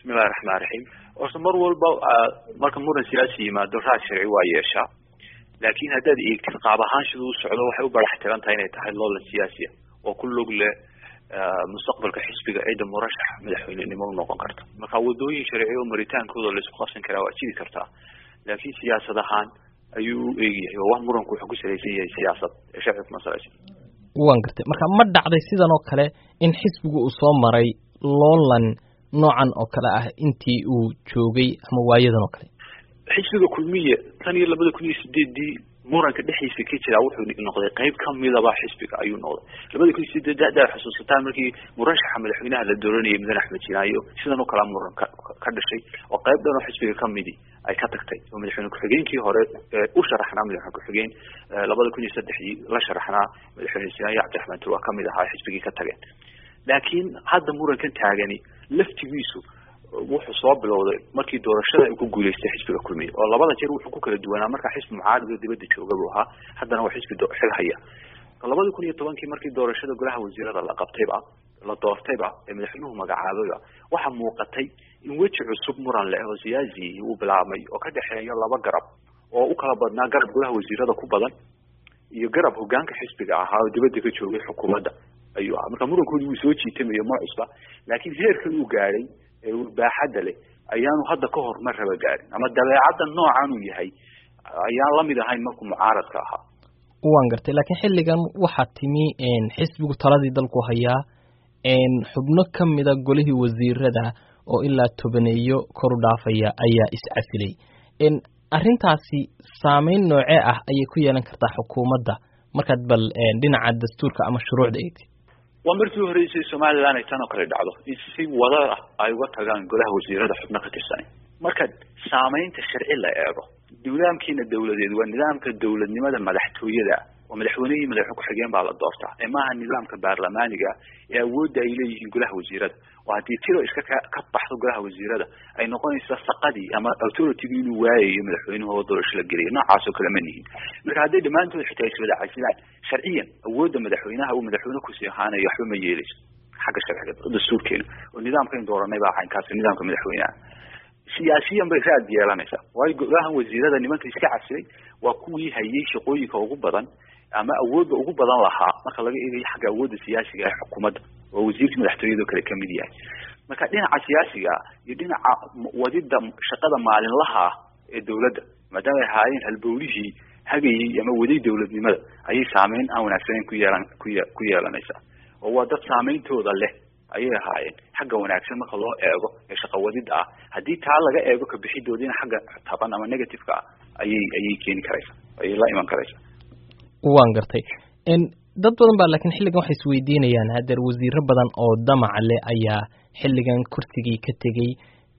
bismillahi raxmaan raxiim horta mar walba marka muran siyaasi yimaado raad sharci waa yeeshaa laakiin haddaad eegtid qaab ahaan siduu u socdo waxay u barax tiran tahay inay tahay loolan siyaasiya oo ku log leh mustaqbalka xisbiga cidda murashax madaxweynenimo u noqon karta marka wadooyin sharci oo maritaankooda laisku qabsan karaa waa jiri kartaa laakiin siyaasad ahaan ayuu u eegyahay oo wax muranku wuxuu ku salaysan yahay siyaasad ee sharci kuma salaysan waan gartay marka ma dhacday sidan oo kale in xisbigu uu soo maray loolan noocan oo kale ah intii uu joogay ama waayadan oo kale xisbiga kulmiye tan iyo labada kun iyo sideedii muranka dhexdiisa ka jiraa wuxuu noqday qayb kamidaba xisbiga ayuu noqday labada kun iyo sideed haddaad xusuusataan markii murashaxa madaxweynaha la dooranayay mudane axmed jinaayo sidan oo kalea muran ka ka dhashay oo qayb dhan oo xisbiga kamidi ay ka tagtay oo madaxweyne ku-xigeenkii hore u sharaxnaa madaxweyne ku-xigeen labada kun iyo saddexdii la sharaxnaa madaxweyne jinaayo cabdiraxmaan tur waa kamid ahaa xisbigii ka tageen laakiin hadda murankan taagani laftigiisu wuxuu soo bilowday markii doorashada ay ku guuleystay xisbiga kulmiye oo labada jeer wuxuu ku kala duwanaa markaa xisbi mucaarado dibadda jooga buu ahaa haddana waa xisbi xil haya labadii kun iyo tobankii markii doorashada golaha wasiirada la qabtayba la doortayba ee madaxweynuhu magacaabayba waxaa muuqatay in weji cusub muran leh oo siyaasi uu bilaabmay oo ka dhexeeya laba garab oo u kala badnaa garab golaha wasiirada ku badan iyo garab hogaanka xisbiga ahaa oo dibadda ka joogay xukuumadda ayuu ahaa marka murankoodi wuu soo jiitamayo ma cusba laakiin heerkan uu gaadhay ee baaxadda leh ayaanu hadda ka hor mar raba gaarin ama dabeecadda noocan uu yahay ayaan lamid ahayn markuu mucaaradka ahaa waan gartay laakiin xilligan waxaa timi xisbigu taladii dalku hayaa xubno kamida golihii wasiirada oo ilaa tobaneeyo koru dhaafaya ayaa iscasilay arrintaasi saameyn noocee ah ayay ku yeelan kartaa xukuumadda markaad bal dhinaca dastuurka ama shuruucda eegtid waa markii horeysay somalilan ay tan oo kale dhacdo in si wada ah ay uga tagaan golaha wasiirada xubno ka tirsanay marka saameynta sharci la eego nidaamkiina dawladeed waa nidaamka dawladnimada madaxtooyada oo madaxweynehii madaxweyne ku-xigeen baa la doortaa ee maaha nidaamka baarlamaaniga ee awoodda ay leeyihiin golaha wasiirada oo haddii tiro iska ka ka baxdo golaha wasiirada ay noqonaysa saqadii ama authoritygu inuu waayayo madaxweynuhu oo doorasho la geliyo noocaas oo kale ma nihin marka hadday dhammaantood xitaa iswada casilaan sharciyan awoodda madaxweynaha uu madaxweyne kusii ahaanayo waxba ma yeeleyso xagga sharciga dastuurkeena oo nidaamkayn dooranay baa caynkaasi nidaamka madaxweynaha siyaasiyan bay raad yeelanaysaa waayo golahan wasiirada nimanka iska casilay waa kuwii hayay shaqooyinka ugu badan ama awoodda ugu badan lahaa marka laga eegayo xagga awoodda siyaasiga ee xukuumadda oo wasiirka madaxtooyado kale kamid yahay marka dhinaca siyaasiga iyo dhinaca wadida shaqada maalinlaha ah ee dawladda maadaama ay ahaayeen halbowlihii hagayay ama waday dawladnimada ayay saameyn aan wanaagsaneyn ku yeelan kuye ku yeelanaysaa oo waa dad saameyntooda leh ayay ahaayeen xagga wanaagsan marka loo eego ee shaqawadida ah haddii taa laga eego kabixidoodina xagga taban ama negativeka ah ayay ayay keeni karaysaa ayay la iman karaysaa waan gartay dad badan baa laakiin xilligan waxay isweydiinayaan hadeer wasiiro badan oo damac leh ayaa xilligan kursigii ka tegey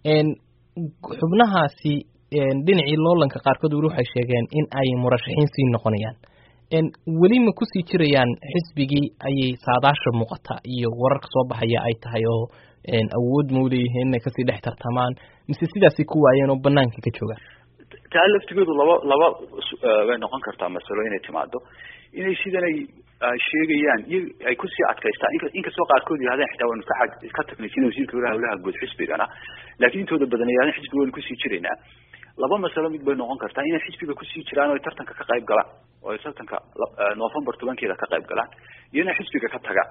xubnahaasi dhinacii loolanka qaarkood weli waxay sheegeen in ay murashaxiin sii noqonayaan weli ma kusii jirayaan xisbigii ayay saadaasha muuqata iyo wararka soo baxaya ay tahay oo awood ma uleeyihiin inay kasii dhex tartamaan mise sidaasay ku waayeen oo banaanka ka joogaan taa laftigeedu laba laba way noqon kartaa masalo inay timaado inay sidanay sheegayaan iyo ay kusii adkaystaan inkastoo qaarkood yihahdeen xitaa waynu ka ka tagnay sida wasiirka walaha hawlaha guud xisbigana laakiin intooda badan yihahdeen xisbiga waynu kusii jiraynaa laba masalo mid bay noqon kartaa inay xisbiga kusii jiraan oo ay tartanka ka qayb galaan oo ay tartanka november tobankeeda ka qayb galaan iyo inay xisbiga ka tagaan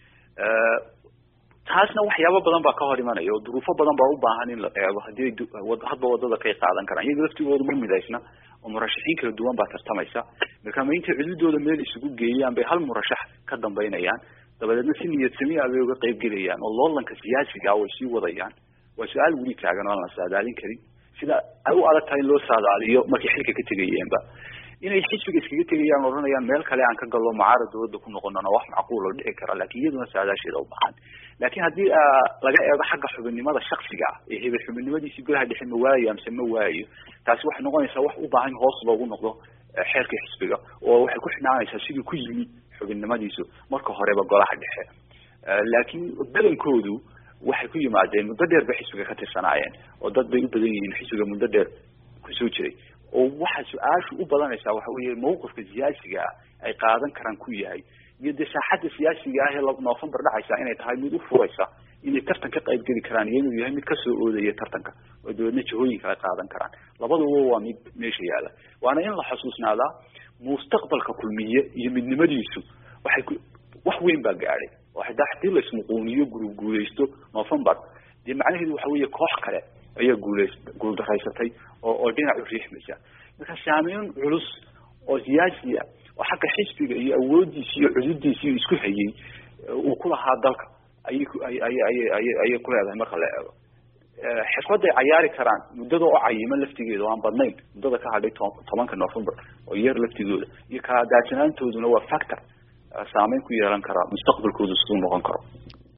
taasna waxyaabo badan baa ka hor imanaya oo duruufo badan baa u baahan in la eego haddii hadba wadada kay qaadan karaan iyaga laftigooda ma midaysna oo murashaxiin kala duwan baa tartamaysa marka ma intay cududooda meel isugu geeyaan bay hal murashax ka dambaynayaan dabadeedna si niyad samiya bay uga qayb gelayaan oo loolanka siyaasiga way sii wadayaan waa su-aal weli taagan oo aan la saadaalin karin sida ay u adag tahay in loo saadaaliyo markay xilka ka tegayeenba inay xisbiga iskaga tegayaan odhanayaan meel kale aan ka gallo mucaarad dawladda ku noqonona wax macquul oo dhici kara lakin iyaduna saadaasheeda u baahan laakiin haddii laga eego xagga xubinnimada shaksiga ah ee hebel xubinnimadiisii golaha dhexe ma waayo amse ma waayo taasi waxay noqonaysaa wax u baahan hoos loogu noqdo xeerka xisbiga oo waxay ku xidhnaanaysaa sidii ku yimi xubinnimadiisu marka horeba golaha dhexe laakiin badankoodu waxay ku yimaadeen muddo dheer bay xisbiga ka tirsanaayeen oo dad bay u badan yihiin xisbiga muddo dheer kusoo jiray oo waxa su-aashu u badanaysaa waxa weeye mawqifka siyaasiga ah ay qaadan karaan ku yahay iyo dee saaxadda siyaasiga ah ee november dhacaysa inay tahay mid u furaysa inay tartan ka qayb geli karaan iyo inuu yahay mid kasoo oodaya tartanka oo dabeedna jihooyinka ay qaadan karaan labaduba waa mid meesha yaalla waana in la xusuusnaadaa mustaqbalka kulmiye iyo midnimadiisu waxay ku wax weyn baa gaadhay oo xitaa hadii la ismuquuniyo guru guuleysto november dee macnaheedu waxa weeye koox kale ayaa guuleys guuldaraysatay oo oo dhinac u riixmaysa marka saameyn culus oo siyaasiya oo xagga xisbiga iyo awoodiisi iyo cududiisi isku hayay uu ku lahaa dalka ayay ay ay ay ay ayay ku leedahay marka la eego xirfaday cayaari karaan muddada oo cayiman laftigeeda oo aan badnayn muddada ka hadhay tobanka november oo yar laftigooda iyo kala daadsanaantooduna waa factor saameyn ku yeelan karaa mustaqbalkooda siduu noqon karo